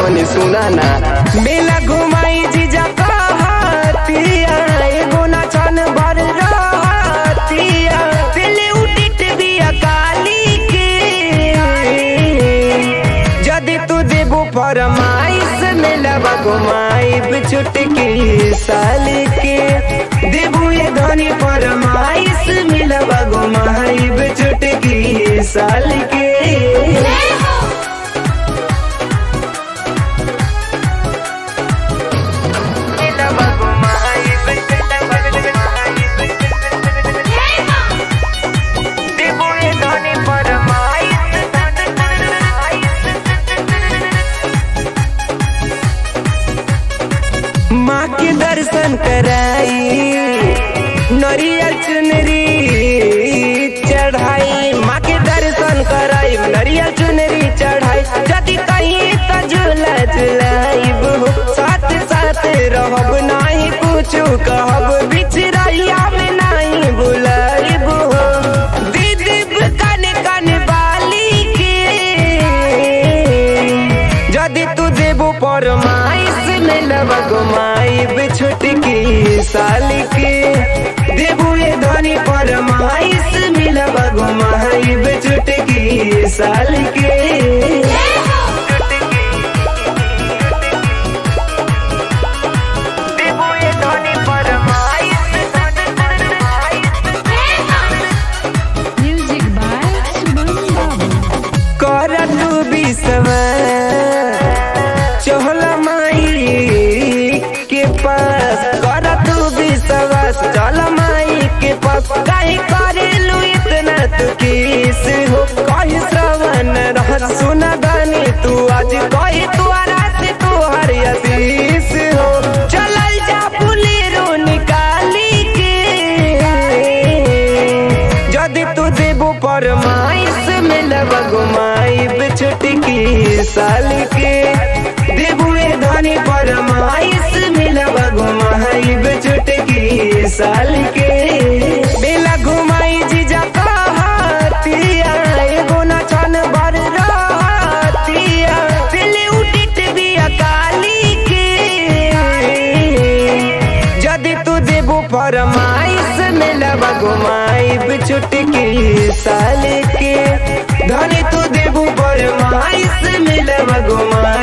तनी सुनाना मेला घुमाई जीजा कहतिया एगो ना छन भर रहतिया दिले उडिट बिया काली के जदि तू देबो फरमाइश मेलवा घुमाइब छुटकी साल के देबू ये धनी फरमाइश मेलवा घुमाइब छुटकी साल के मेलवा घुमाइब देबू ये धनी फरमाइश माँ के दर्शन कराई नरियल चुनरी चढ़ाई माँ के दर्शन कराई नरियल चुनरी चढ़ाई यदि कहीं तो झूला झुलाइब हो साथ साथ रहब नहीं कुछ कहब बिछड़ैया में नहीं बुलाइब हो दीदी कन कन बाली के जदि तू देबो फरमाइश मिलबा घुमाइब छुटकी साल के देबू ये धनी फरमाइश मिलबा घुमाइब छुटकी साल के देबू ये धनी फरमाइश Music by Subhan Babu. कर तू बिसवा चहला माई के पास कर तू विश्वास चल माई के पास काहे करेलू इतना तू किस हो कही श्रवण रह सुना दानी तू आज कही तू से तू हर आशीष हो चलल जा बुलेरो निकाली के जदि तू देबो फरमाइश मिलबा घुमाइब छुटकी साल के देबू ए धनी फरमाइश मिलबा घुमाइब छुटकी साल के बेला घुमाई जीजा कहतिया एगो ना छन भर रहतिया दिले उडिट बिया काली के जदि तू देबो फरमाइश मिलबा घुमाइब छुटकी साल के धनी तू देबो फरमाइश मिलबा घुमाइब